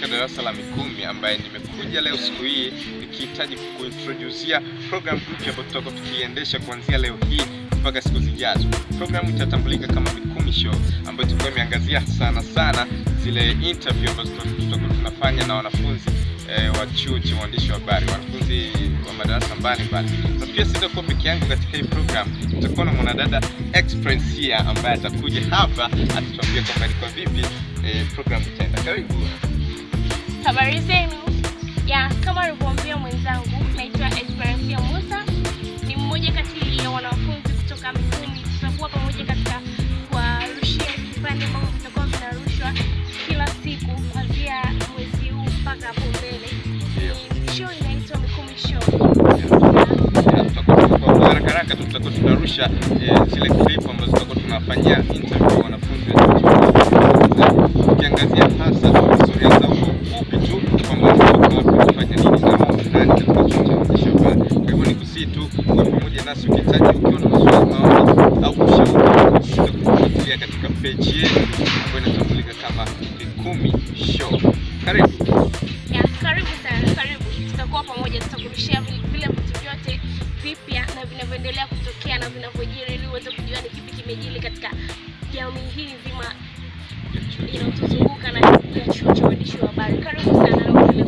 katika darasa la Mikumi ambaye nimekuja leo siku hii nikihitaji kuintroducia program mpya ambayo tutakuwa tukiendesha kuanzia leo hii mpaka siku zijazo. Program itatambulika kama Mikumi Show ambayo itakuwa imeangazia sana sana zile interview ambazo tutakuwa tunafanya na wanafunzi eh, wa chuo cha uandishi wa habari, wanafunzi wa madarasa mbalimbali. Na pia sitakuwa peke yangu katika hii program, tutakuwa na mwanadada Experience here ambaye atakuja hapa atatuambia kwamba ni kwa vipi eh, program itaenda. Karibu. Habari zenu. Ya, kama alivyoambia mwenzangu, naitwa Esperancia Musa. Ni mmoja kati ya wanafunzi kutoka Mikumi. Tutakuwa pamoja katika kuwarushia vipande ambavyo vitakuwa vinarushwa kila siku kuanzia mwezi huu mpaka hapo mbele. Ni show inaitwa Mikumi Show. Ya, tutakuwa kwa haraka haraka tu tutakuwa tunarusha eh, zile clip ambazo tutakuwa tunafanyia interview wanafunzi wa chuo cha ukiangazia hasa historia zao kwa ufupi tu kwamba walikuwa wanafanya nini na mambo fulani katika chuo cha uandishi wa habari. Kwa hivyo nikusii tu kwa pamoja nasi ukihitaji ukiwa na maswali maoni au ushauri usisite kutufuatilia katika page yetu ambayo inatambulika kama Mikumi Show. Karibu. Ya, karibu sana, karibu. Tutakuwa pamoja, tutakurushia vile vile vitu vyote vipya na vinavyoendelea kutokea na vinavyojiri, ili uweze kujua ni kipi kimejiri katika jamii hii nzima inayotuzunguka na ya chuo cha uandishi wa habari. Karibu sana na